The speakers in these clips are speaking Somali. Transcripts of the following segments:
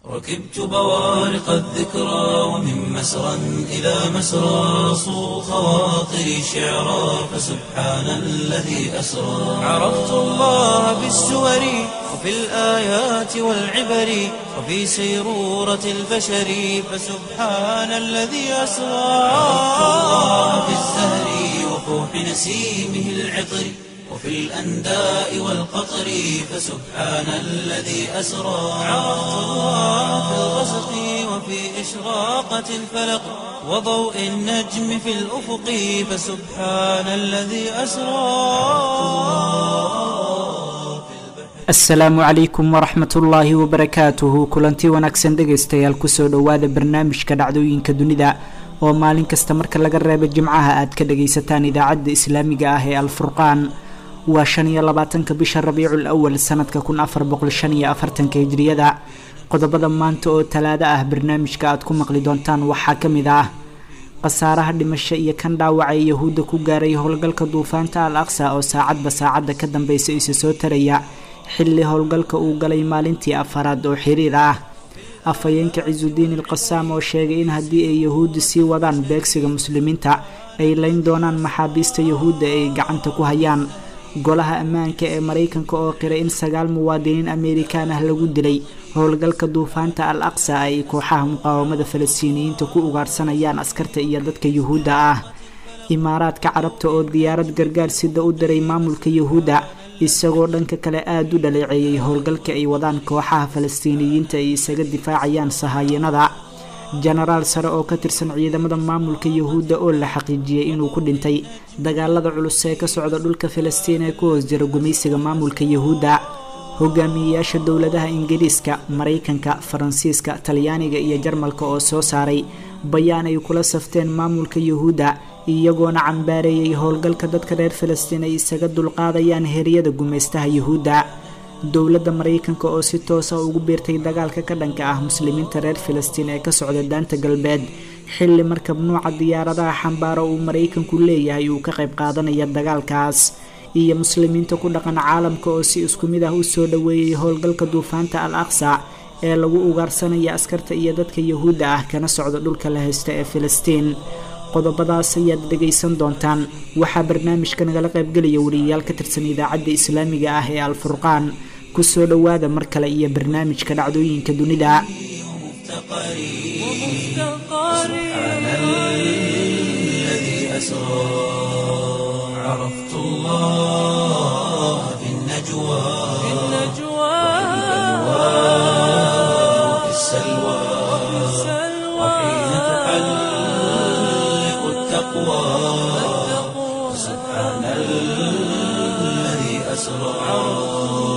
ركبت بوارق الذكرى ومن مسرى إلى مسرى صو خواطري شعرا فسبحان الذي أسرى عرفت الله بالسور وفي الآيات والعبر وفي سيرورة البشر فسبحان الذي أسرى عرفت الله بالزهر وفوح نسيمه العطر وفي الأنداء والقطر فسبحان الذي أسرى عرفت الله في الغسق وفي إشراقة الفلق وضوء النجم في الأفق فسبحان الذي أسرى asalaamu calaykum waraxmat ullaahi wabarakaatuhu kulanti wanaagsan dhegaystayaal kusoo dhowaada barnaamijka dhacdooyinka dunida oo maalin kasta marka laga reebo jimcaha aad ka dhagaysataan idaacadda islaamiga ah ee alfurqaan waa shan iyo labaatanka bisha rabiicul awal sanadka kun afar boqol shan iyo afartanka hijriyada qodobada maanta oo talaado ah barnaamijka aad ku maqli doontaan waxaa ka mid ah khasaaraha dhimasho iyo kan dhaawaca ee yahuudda ku gaaray howlgalka duufaanta al aqsa oo saacadba saacadda ka dambeysa isa soo taraya xilli howlgalka uu galay maalintii afaraad oo xiriir ah afhayeenka cisudiin ilqasaam oo sheegay in haddii ay yahuudda sii wadaan beegsiga muslimiinta ay layn doonaan maxaabiista yahuudda ay gacanta ku hayaan golaha ammaanka ee maraykanka oo qiray in sagaal muwaadiniin ameerikaan ah lagu dilay howlgalka duufaanta al aqsa ay kooxaha muqaawamada falastiiniyiinta ku ugaarsanayaan askarta iyo dadka yuhuudda ah imaaraadka carabta oo diyaarad gargaar sida u diray maamulka yahuudda isagoo dhanka kale aada u dhaleeceeyay howlgalka ay wadaan kooxaha falastiiniyiinta ay isaga difaacayaan sahaayanada jenaraal sare oo ka tirsan ciidamada maamulka yahuudda oo la xaqiijiyey inuu ku dhintay dagaalada culus ee ka socda dhulka falastiin ee ku hoos jira gumaysiga maamulka yahuudda hogaamiyeyaasha dowladaha ingiriiska maraykanka faransiiska talyaaniga iyo jarmalka oo soo saaray bayaan ay kula safteen maamulka yahuudda iyagoona cambaareeyay howlgalka dadka reer falastiin ay isaga dulqaadayaan heryada gumaystaha yahuudda dowladda maraykanka oo si toosa ugu biirtay dagaalka ka dhanka ah muslimiinta reer falastiin ee ka socda daanta galbeed xilli markab nuuca diyaaradaha xambaaro uu maraykanku leeyahay uu ka qayb qaadanaya dagaalkaas iyo muslimiinta ku dhaqan caalamka oo si isku mid ah u soo dhoweeyey howlgalka duufaanta al aqsa ee lagu ugaarsanaya askarta iyo dadka yahuudda ah kana socda dhulka la haysta ee falastiin qodobadaas ayaad dhegaysan doontaan waxaa barnaamijka nagala qaybgelaya wariyayaal ka tirsan idaacadda islaamiga ah ee alfurqaan kusoo dhowaada mar kale iyo barnaamijka dhacdooyinka dunida سبحان الذي أسرى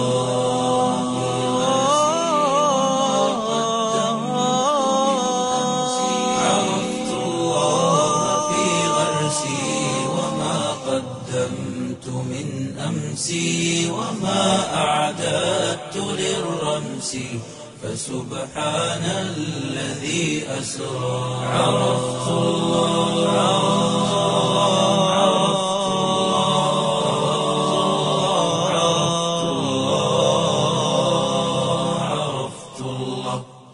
عرفت الله في غرسي وما قدمت من أمسي وما أعددت للرمس فسبحان الذي أسرى عرفت الله عرفت الله عرفت الله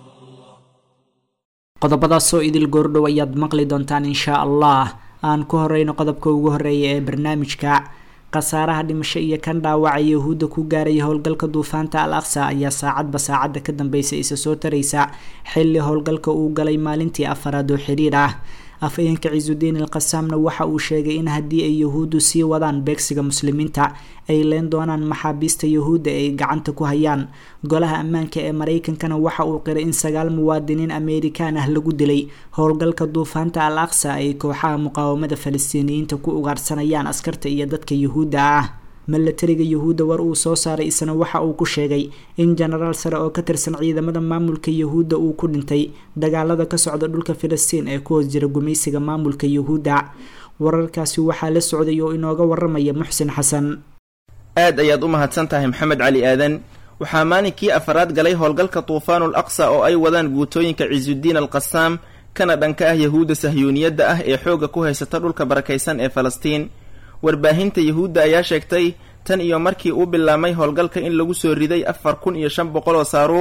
qodobadaasoo idil goordhow ayaad maqli doontaan inshaa allah aan ku horeyno qodobka ugu horeeya ee barnaamijka khasaaraha dhimasho iyo kan dhaawaca yahuudda ku gaaray howlgalka duufaanta al aqsa ayaa saacadba saacadda ka dambeysa isa soo taraysa xilli howlgalka uu galay maalintii afaraad oo xiriir ah afhayeenka cisudiin ilqasaamna waxa uu sheegay in haddii ay yahuuddu sii wadaan beegsiga muslimiinta ay leen doonaan maxaabiista yahuudda ay gacanta ku hayaan golaha ammaanka ee maraykankana waxa uu qiray in sagaal muwaadiniin ameerikaan ah lagu dilay howlgalka duufaanta al aqsa ay kooxaha muqaawamada falastiiniyiinta ku ugaarsanayaan askarta iyo dadka yahuudda ah milatariga yahuudda war uu soo saaray isna waxa uu ku sheegay in jenaraal sare oo ka tirsan ciidamada maamulka yahuudda uu ku dhintay dagaalada ka socda dhulka filistiin ee ku hoos jira gumaysiga maamulka yahuudda wararkaasi waxaa la socday oo inooga waramaya muxsin xasan aad ayaad u mahadsan tahay maxamed cali aadan waxaa maalinkii afaraad galay howlgalka tuufaanul aqsa oo ay wadaan guutooyinka cisudiin al qasaam kana dhanka ah yahuudda sahyuuniyadda ah ee xoogga ku haysata dhulka barakaysan ee falastiin warbaahinta yahuudda ayaa sheegtay tan iyo markii uu bilaabmay howlgalka in lagu soo riday afar kun iyo shan boqol oo saaruukh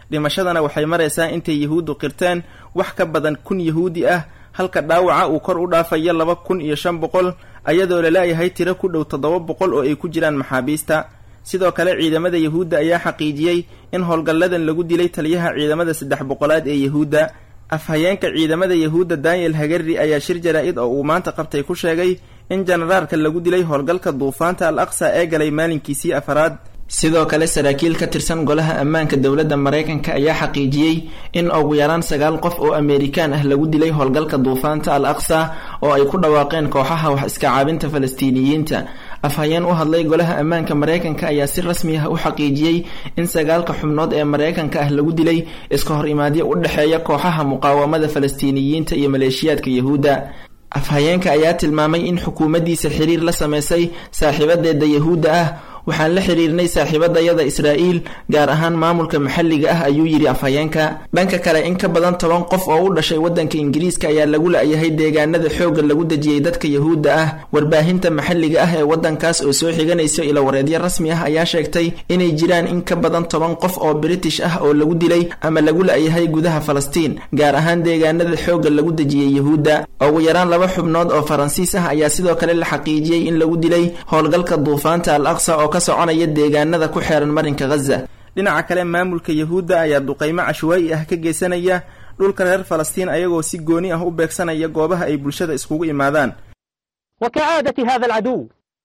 dhimashadana waxay maraysaa intay yahuuddu qirteen wax ka badan kun yahuudi ah halka dhaawaca uu kor u dhaafayo laba kun iyo shan boqol ayadoo laleeyahay tiro ku dhow toddoba boqol oo ay ku jiraan maxaabiista sidoo kale ciidamada yahuudda ayaa xaqiijiyey in howlgalladan lagu dilay taliyaha ciidamada saddex boqolaad ee yahuudda afhayeenka ciidamada yahuudda daniel hagari ayaa shir jaraa-id oo uu maanta qabtay ku sheegay in jenaraalka lagu dilay howlgalka duufaanta al aqsa ee galay maalinkiisii afaraad sidoo kale saraakiil ka tirsan golaha ammaanka dowladda maraykanka ayaa xaqiijiyey in ugu yaraan sagaal qof oo ameerikaan ah lagu dilay howlgalka duufaanta al aqsa oo ay ku dhawaaqeen kooxaha wax iska caabinta falastiiniyiinta afhayeen u hadlay golaha ammaanka maraykanka ayaa si rasmi ah u xaqiijiyey in sagaalka xubnood ee maraykanka ah lagu dilay iska hor imaadyo u dhexeeya kooxaha muqaawamada falastiiniyiinta iyo maleeshiyaadka yahuudda afhayeenka ayaa tilmaamay in xukuumaddiisa xiriir la sameysay saaxiibadeeda yahuudda ah waxaan la xiriirnay saaxiibadayada israa'iil gaar ahaan maamulka maxalliga ah ayuu yidhi afhayeenka dhanka kale in ka badan toban qof oo u dhashay waddanka ingiriiska ayaa lagu la-yahay deegaanada xoogga lagu dejiyey dadka yahuudda ah warbaahinta maxalliga ah ee waddankaas oo soo xiganaysa ilawareedyo rasmi ah ayaa sheegtay inay jiraan in ka badan toban qof oo british ah oo lagu dilay ama lagu la-yahay gudaha falastiin gaar ahaan deegaanada xoogga lagu dejiyey yahuudda ugu yaraan laba xubnood oo faransiis ah ayaa sidoo kale la xaqiijiyey in lagu dilay howlgalka duufaanta al aqsa oo ka soconaya deegaanada ku xeeran marinka ghaza dhinaca kale maamulka yahuudda ayaa duqaymo cashwaa'i ah ka geysanaya dhulka reer falastiin ayagoo si gooni ah u beegsanaya goobaha ay bulshada iskugu imaadaan وكعادة هذا العدو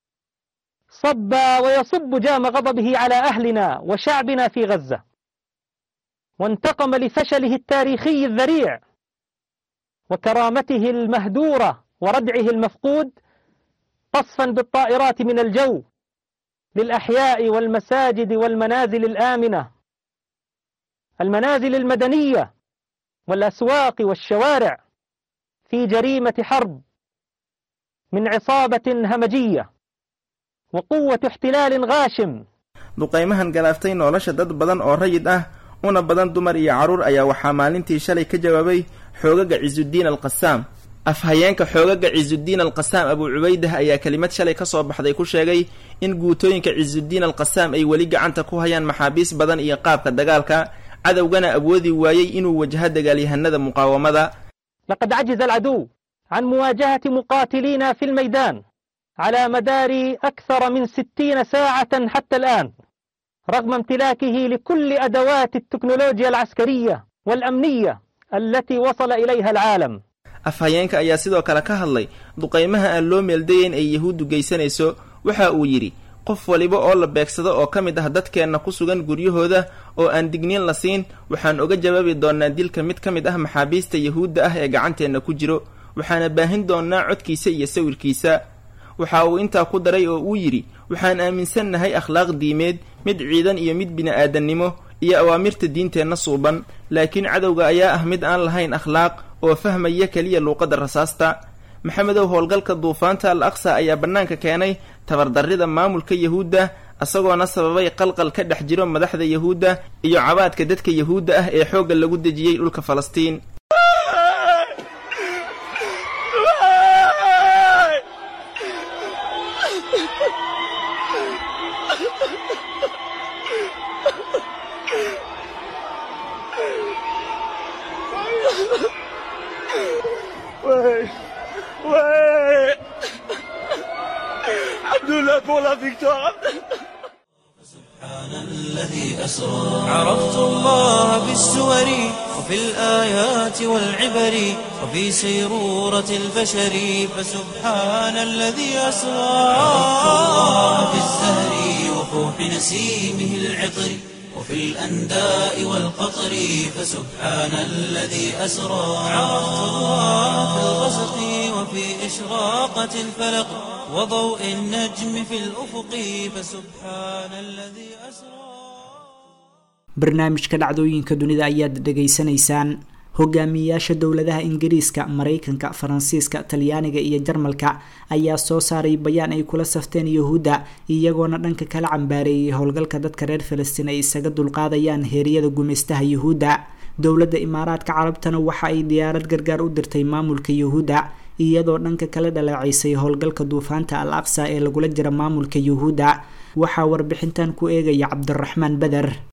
صب ويصب جام غضبه على أهلنا وشعبنا في غزة وانتقم لفشله التاريخي الذريع وكرامته المهدورة وردعه المفقود قصفا بالطائرات من الجو للأحياء والمساجد والمنازل الآمنة المنازل المدنية والأسواق والشوارع في جريمة حرب من عصابة همجية وقوة احتلال غاشم duqaymahan galaaftay nolosha dad badan oo rayid ah una badan dumar iyo carruur ayaa waxaa maalintii shalay ka jawaabay xoogaga cisudiin alqasaam afhayeenka xoogaga cisudiin alqasaam abuu cubaydah ayaa kelimad shalay ka soo baxday ku sheegay in guutooyinka cisudiin alqasaam ay weli gacanta ku hayaan maxaabiis badan iyo qaabka dagaalka cadowgana awoodi waayey inuu wajaho dagaalyahanada muqaawamada لقد عجز العدو عن مواجهة مقاتلينا في الميدان على مدار أكثر من ستين ساعة حتى الآن رغم امتلاكه لكل أدوات التكنولوجيا العسكرية والأمنية التي وصل إليها العالم afhayeenka ayaa sidoo kale ka hadlay duqaymaha aan loo meeldayeyn ay yahuuddu geysanayso waxa uu yidhi qof waliba oo la beegsado oo ka mid ah dadkeenna ku sugan guryahooda oo aan digniin la siin waxaan oga jawaabi doonnaa dilka mid ka mid ah maxaabiista yahuudda ah ee gacanteenna ku jiro waxaana baahin doonnaa codkiisa iyo sawirkiisa waxa uu intaa ku daray oo uu yidhi waxaan aaminsannahay akhlaaq diimeed mid ciidan iyo mid bini-aadannimo iyo awaamirta diinteenna suuban laakiin cadowga ayaa ah mid aan lahayn akhlaaq oo fahmaya keliya luuqadda rasaasta maxamedow howlgalka duufaanta al aqsa ayaa bannaanka keenay tabardarrida maamulka yahuudda isagoona sababay qalqal ka dhex jiro madaxda yahuudda iyo cabaadka dadka yahuudda ah ee xoogga lagu dejiyey dhulka falastiin Ouais. Ouais. Alhamdulillah pour la victoire. سبحان الذي أسرى عرفت الله بالسور وفي الآيات والعبر وفي سيرورة البشر فسبحان الذي أسرى عرفت الله بالزهر وفوح نسيمه العطر وفي الأنداء والقطر فسبحان الذي أسرى عرفت الله في الغسق وفي إشراقة الفلق وضوء النجم في الأفق فسبحان الذي أسرى barnaamijka dhacdooyinka dunida ayaad dhegaysanaysaan hogaamiyayaasha dowladaha ingiriiska maraykanka faransiiska talyaaniga iyo jarmalka ayaa soo saaray bayaan ay kula safteen yahuudda iyagoona dhanka kala cambaareeyay howlgalka dadka reer falastiin ay isaga dulqaadayaan heeryada gumeystaha yahuudda dowladda imaaraadka carabtana waxa ay diyaarad gargaar u dirtay maamulka yahuudda iyadoo dhanka kala dhaleeceysay howlgalka duufaanta al aqsa ee lagula jira maamulka yahuudda waxaa warbixintan ku eegaya cabdiraxmaan beder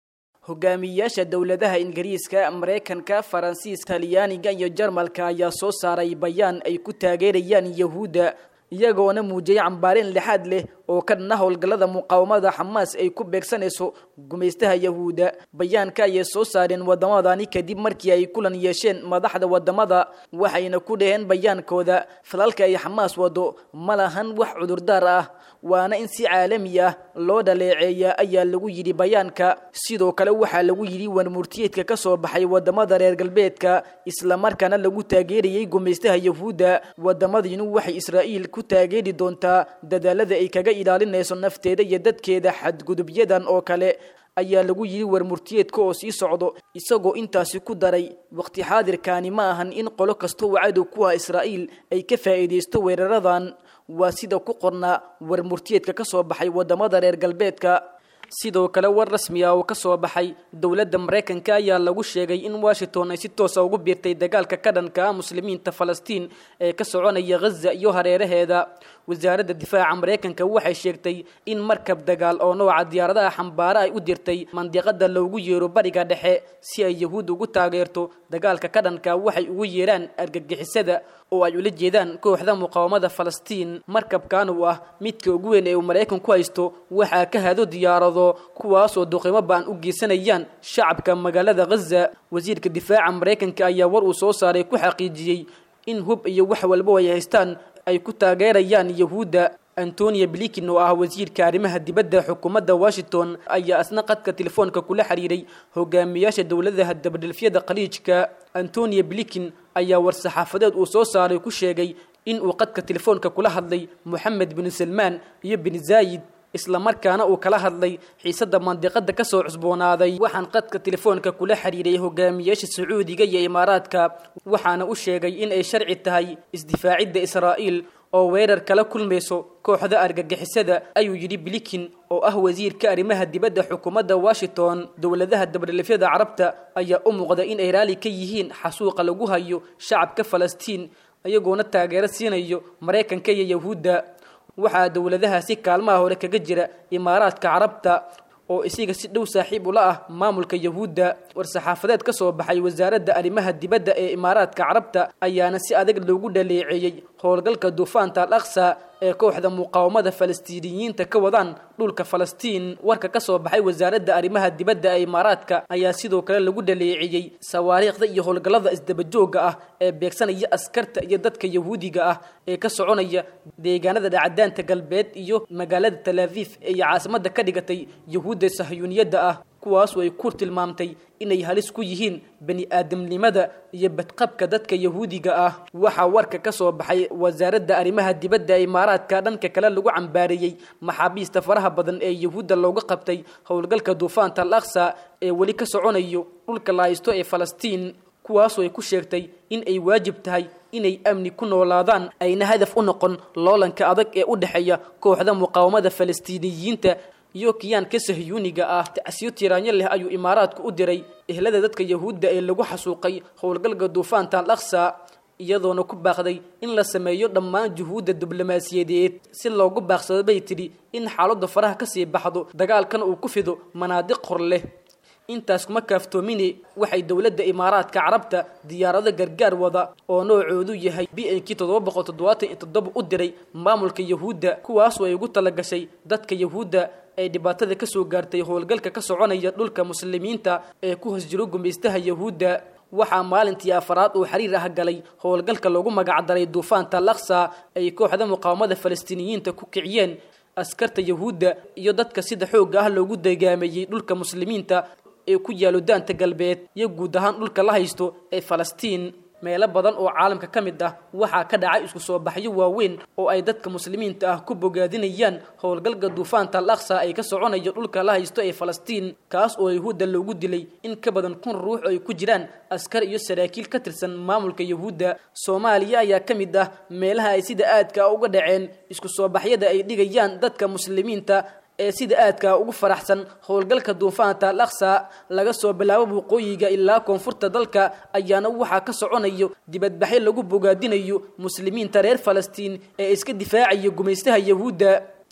hogaamiyayaasha dowladaha ingiriiska maraykanka faransiiska talyaaniga iyo jarmalka ayaa soo saaray bayaan ay ku taageerayaan yahuudda iyagoona muujiyay cambaarin lixaad leh oo ka dhana howlgallada muqaawamada xamaas ay ku beegsanayso gumaystaha yahuudda bayaanka ayay soo saareen waddamadani kadib markii ay kulan yeesheen madaxda waddamada waxayna ku dhaheen bayaankooda falalka ay xamaas wado ma lahan wax cudurdaar ah waana in si caalami ah loo dhaleeceeya ayaa lagu yidhi bayaanka sidoo kale waxaa lagu yidhi warmurtiyeedka ka soo baxay wadamada reer galbeedka islamarkaana lagu taageerayay gumaystaha yahuudda wadamadiinu waxay israa'iil ku taageeri doontaa dadaalada ay kaga ilaalinayso nafteeda iyo dadkeeda xadgudubyadan oo kale ayaa lagu yidhi warmurtiyeedka oo sii socdo isagoo intaasi ku daray waqti xaadirkaani ma ahan in qolo kasta oo cadow ku ah israa'iil ay ka faa'iidaysto weeraradan waa sida ku qornaa warmurtiyeedka ka soo baxay wadamada reer galbeedka sidoo kale war rasmi ah oo ka soo baxay dowladda maraykanka ayaa lagu sheegay in washington ay si toosa ugu biirtay dagaalka ka dhanka ah muslimiinta falastiin ee ka soconaya ghaza iyo hareeraheeda wasaaradda difaaca maraykanka waxay sheegtay in markab dagaal oo nooca diyaaradaha xambaara ay u dirtay mandiqada loogu yeero bariga dhexe si ay yahuud ugu taageerto dagaalka ka dhanka waxay ugu yeeraan argagixisada oo ay ula jeedaan kooxda muqaawamada falastiin markabkan uu ah midka ugu weyn ee uu maraykanku haysto waxaa ka hado diyaarado kuwaasoo duqimo baan u geysanayaan shacabka magaalada ghaza wasiirka difaaca maraykanka ayaa war uu soo saaray ku xaqiijiyey in hub iyo wax walba ay haystaan ay ku taageerayaan yahuudda antonia blinkin oo ah wasiirka arrimaha dibadda xukuumadda washington ayaa asna qadka telefoonka kula xiriiray hogaamiyaasha dowladaha dabadhelfyada khaliijka antonia blinkin ayaa war-saxaafadeed uu soo saaray ku sheegay in uu qadka telefoonka kula hadlay moxamed bin salmaan iyo bin zaayid islamarkaana uu kala hadlay xiisadda mandiqada kasoo cusboonaaday waxaan qadka telefoonka kula xiriiray hogaamiyaasha sacuudiga iyo imaaraadka waxaana u sheegay in ay sharci tahay isdifaacidda israa'iil oo weerar kala kulmayso kooxda argagixisada ayuu yidhi blinkin oo ah wasiirka arrimaha dibadda xukuumadda washington dowladaha dabadhelifyada carabta ayaa u muuqda in ay raali ka yihiin xasuuqa lagu hayo shacabka falastiin iyagoona taageero siinayo maraykanka iyo yahuudda waxaa dowladahaasi kaalmaha hore kaga jira imaaraadka carabta oo isiga si dhow saaxiib ula ah maamulka yahuudda war-saxaafadeed ka soo baxay wasaaradda arrimaha dibadda ee imaaraadka carabta ayaana si adag loogu dhaleeceeyey howlgalka duufaanta al aqsa ee kooxda muqaawamada falastiiniyiinta ka wadaan dhulka falastiin warka ka soo baxay wasaaradda arrimaha dibadda ee imaaraadka ayaa sidoo kale lagu dhaleeceeyey sawaariikhda iyo howlgallada isdabajooga ah ee beegsanaya askarta iyo dadka yahuudiga ah ee ka soconaya deegaanada dhacdaanta galbeed iyo magaalada talaafiif ee caasimadda ka dhigatay yahuudda sahyuuniyadda ah kuwaasoo ay ku tilmaamtay inay halis ku yihiin bani aadamnimada iyo badqabka dadka yahuudiga ah waxaa warka ka soo baxay wasaaradda arrimaha dibadda ee imaaraadka dhanka kale lagu cambaareeyey maxaabiista faraha badan ee yahuudda looga qabtay howlgalka duufaanta al aqsa ee weli ka soconayo dhulka la haysto ee falastiin kuwaasoo ay ku sheegtay in ay waajib tahay inay amni ku noolaadaan ayna hadaf u noqon loolanka adag ee u dhexeeya kooxda muqaawamada falastiiniyiinta iyo kiyaanka sahyuuniga ah tacsiyo tiraanyo leh ayuu imaaraadku u diray ehlada dadka yahuudda ee lagu xasuuqay howlgalka duufaanta al aqsa iyadoona ku baaqday in la sameeyo dhammaan juhuudda diblomaasiyadeed si loogu baaqsado bay tidhi in xaaladda faraha kasii baxdo dagaalkana uu ku fido manaadiq hor leh intaas kuma kaaftoomine waxay dowladda imaaraadka carabta diyaarado gargaar wada oo noocoodu yahay b n k toddoba boqol toddobaatan iyo toddoba u diray maamulka yahuudda kuwaasoo ay ugu talagashay dadka yahuudda ay dhibaatada ka soo gaartay howlgalka ka soconaya dhulka muslimiinta ee ku hoos jiro gumaystaha yahuudda waxaa maalintii afaraad uu xiriir ah galay howlgalka loogu magacdaray duufaanta laksa ay kooxda muqaawamada falastiiniyiinta ku kiciyeen askarta yahuudda iyo dadka sida xoogga ah loogu degaameeyey dhulka muslimiinta ee ku yaalo daanta galbeed iyo guud ahaan dhulka la haysto ee falastiin meelo badan oo caalamka ka mid ah waxaa ka dhacay isku soo baxyo waaweyn oo ay dadka muslimiinta ah ku bogaadinayaan howlgalka duufaanta al aqsa ay ka soconayo dhulka la haysto ee falastiin kaas oo yahuudda loogu dilay in ka badan kun ruux oo ay ku jiraan askar iyo saraakiil ka tirsan maamulka yahuudda soomaaliya ayaa ka mid ah meelaha ay sida aadka ah uga dhaceen isku soo baxyada ay dhigayaan dadka muslimiinta ee sida aadka ugu faraxsan howlgalka duufaanta al aqsa laga soo bilaabo waqooyiga ilaa koonfurta dalka ayaana waxaa ka soconayo dibadbaxyo lagu bogaadinayo muslimiinta reer falastiin ee iska difaacaya gumaystaha yahuudda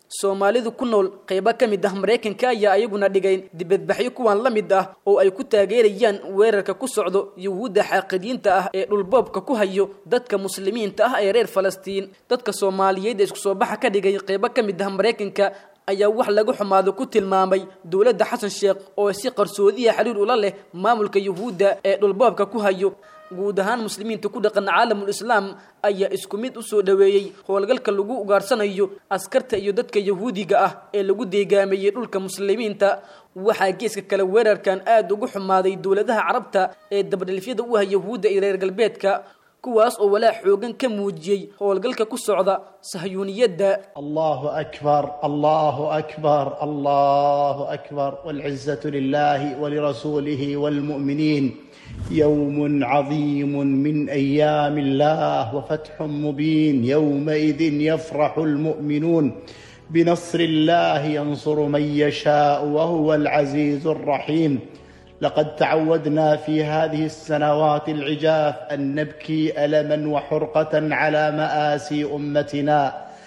soomaalidu ku nool qaybo ka mid ah maraykanka ayaa ayaguna dhigay dibadbaxyo kuwan la mid ah oo ay ku taageerayaan weerarka ku socdo yuhuudda xaaqidiinta ah ee dhulboobka ku hayo dadka muslimiinta ah ee reer falastiin dadka soomaaliyeed ee isku soo baxa ka dhigay qaybo ka mid ah maraykanka ayaa wax laga xumaado ku tilmaamay dowladda xasan sheekh oo si qarsoodiya xiriir ula leh maamulka yuhuudda ee dhulboobka ku hayo guud ahaan muslimiinta ku dhaqan caalamul islaam ayaa isku mid u soo dhoweeyey howlgalka lagu ugaarsanayo askarta iyo dadka yahuudiga ah ee lagu deegaameeyey dhulka muslimiinta waxaa geeska kale weerarkan aada ugu xumaaday dowladaha carabta ee dabadhelifyada u ah yahuudda iyo reer galbeedka kuwaas oo walaa xoogan ka muujiyey howlgalka ku socda sahyuuniyadda الله أكبر الله أكبر الله أكبر والعزة لله ولرسوله والمؤمنين يوم عظيم من أيام الله وفتح مبين يومئذ يفرح المؤمنون بنصر الله ينصر من يشاء وهو العزيز الرحيم لقد تعودنا في هذه السنوات العجاف أن نبكي ألما وحرقة على مآسي أمتنا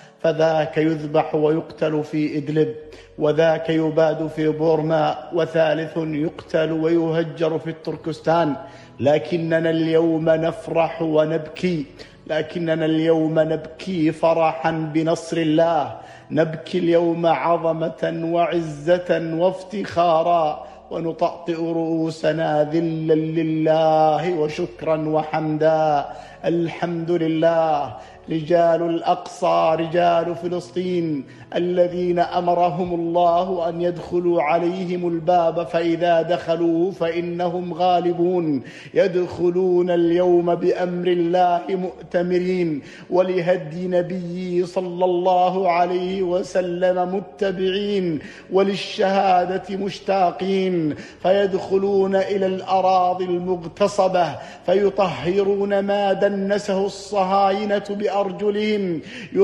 فذاك يذبح ويقتل في إدلب وذاك يباد في بورما وثالث يقتل ويهجر في التركستان لكننا اليوم نفرح ونبكي لكننا اليوم نبكي فرحا بنصر الله نبكي اليوم عظمة وعزة وافتخارا ونطأطئ رؤوسنا ذلا لله وشكرا وحمدا الحمد لله رجال الاقصى رجال فلسطين الذين امرهم الله ان يدخلوا عليهم الباب فاذا دخلوه فانهم غالبون يدخلون اليوم بامر الله مؤتمرين ولهدي نبيه صلى الله عليه وسلم متبعين وللشهاده مشتاقين فيدخلون الى الاراضي المغتصبه فيطهرون ما دنسه الصهاينه بارجلهم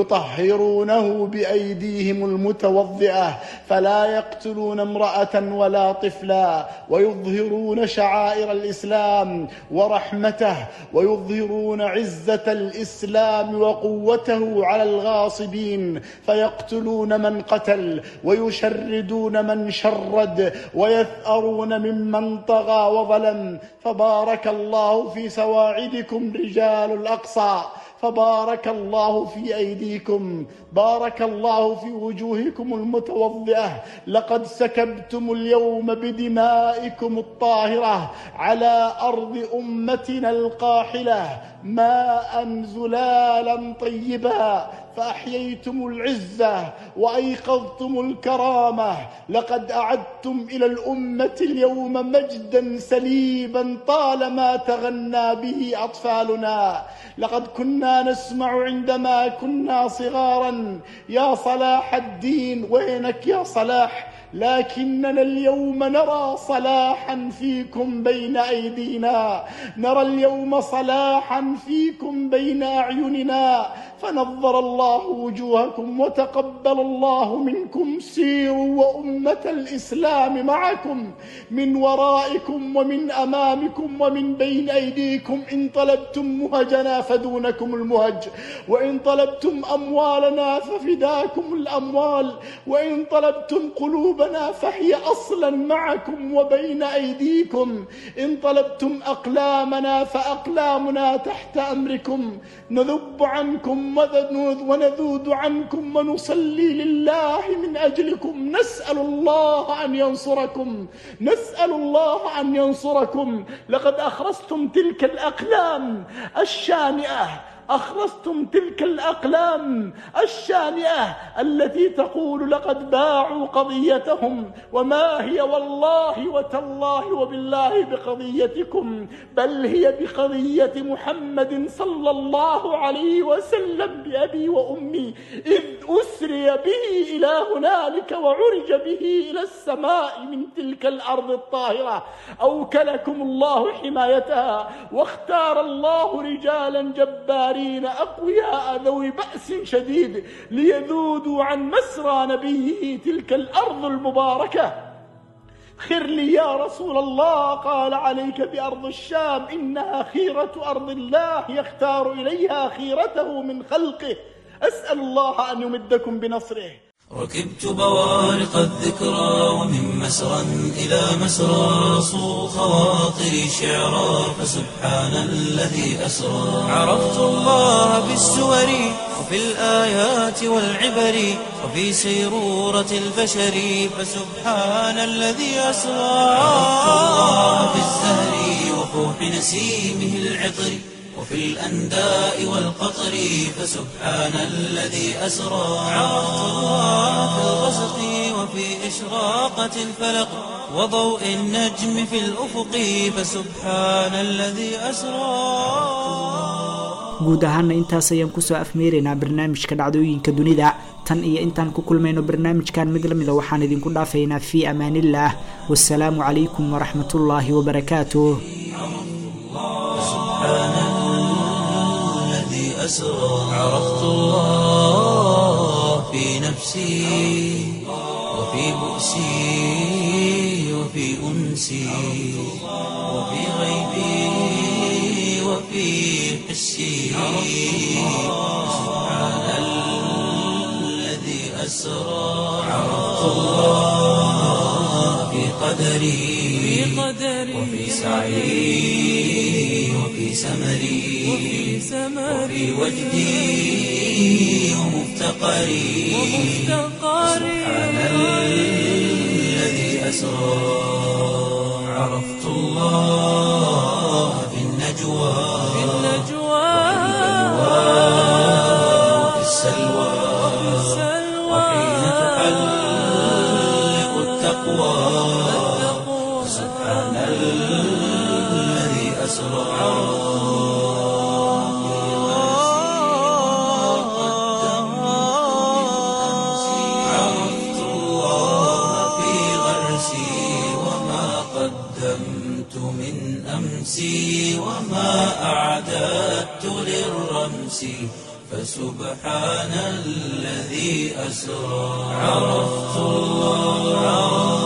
يطهرونه بايديهم المتوضئه فلا يقتلون امراه ولا طفلا ويظهرون شعائر الاسلام ورحمته ويظهرون عزه الاسلام وقوته على الغاصبين فيقتلون من قتل ويشردون من شرد ويثأرون ممن طغى وظلم فبارك الله في سواعدكم رجال الاقصى فبارك الله في ايديكم بارك الله في وجوهكم المتوضئه لقد سكبتم اليوم بدمائكم الطاهره على ارض امتنا القاحله ماء زلالا طيبا فاحييتم العزه وايقظتم الكرامه لقد اعدتم الى الامه اليوم مجدا سليبا طالما تغنى به اطفالنا لقد كنا نسمع عندما كنا صغارا يا صلاح الدين وينك يا صلاح لكننا اليوم نرى صلاحا فيكم بين ايدينا نرى اليوم صلاحا فيكم بين اعيننا فنظر الله وجوهكم وتقبل الله منكم سيروا وامه الاسلام معكم من ورائكم ومن امامكم ومن بين ايديكم ان طلبتم مهجنا فدونكم المهج وان طلبتم اموالنا ففداكم الاموال وان طلبتم قلوبنا فهي اصلا معكم وبين ايديكم ان طلبتم اقلامنا فاقلامنا تحت امركم نذب عنكم ونذود عنكم ونصلي لله من اجلكم نسال الله ان ينصركم نسال الله ان ينصركم لقد اخرستم تلك الاقلام الشانئه أخرستم تلك الأقلام الشانئة التي تقول لقد باعوا قضيتهم وما هي والله وتالله وبالله بقضيتكم بل هي بقضية محمد صلى الله عليه وسلم بأبي وأمي إذ أسري به إلى هنالك وعرج به إلى السماء من تلك الأرض الطاهرة أوكلكم الله حمايتها واختار الله رجالا جبارين الآخرين أقوياء ذوي بأس شديد ليذودوا عن مسرى نبيه تلك الأرض المباركة خر لي يا رسول الله قال عليك بأرض الشام إنها خيرة أرض الله يختار إليها خيرته من خلقه أسأل الله أن يمدكم بنصره ركبت بوارق الذكرى ومن مسرى إلى مسرى صو خواطري شعرا فسبحان الذي أسرى عرفت الله بالسور وفي الآيات والعبر وفي سيرورة البشر فسبحان الذي أسرى عرفت الله بالزهر وفوح نسيمه العطر وفي الأنداء والقطر فسبحان الذي أسرى عرفت الله في الغسق وفي إشراقة الفلق وضوء النجم في الأفق فسبحان الذي أسرى guud ahaana intaas ayaan kusoo afmeeraynaa barnaamijka dhacdooyinka dunida tan iyo intaan ku kulmayno barnaamijkan mid lamida waxaan idinku dhaafaynaa fii amaanillaah wasalaamu calaykum waraxmatullaahi wabarakaatuh الذي أسرى عرفت الله في نفسي وفي بؤسي وفي أنسي وفي غيبي وفي حسي سبحان الذي أسرى عرفت الله في قدري وفي سعي وفي سمري وفي وجدي ومفتقري سبحان الذي أسرى عرفت الله في النجوى وفي السلوى وحين تحلق التقوى سبحان الذي أسرى عرفت الله في غرسي وما قدمت من أمسي وما أعددت للرمس فسبحان الذي أسرى عرفت الله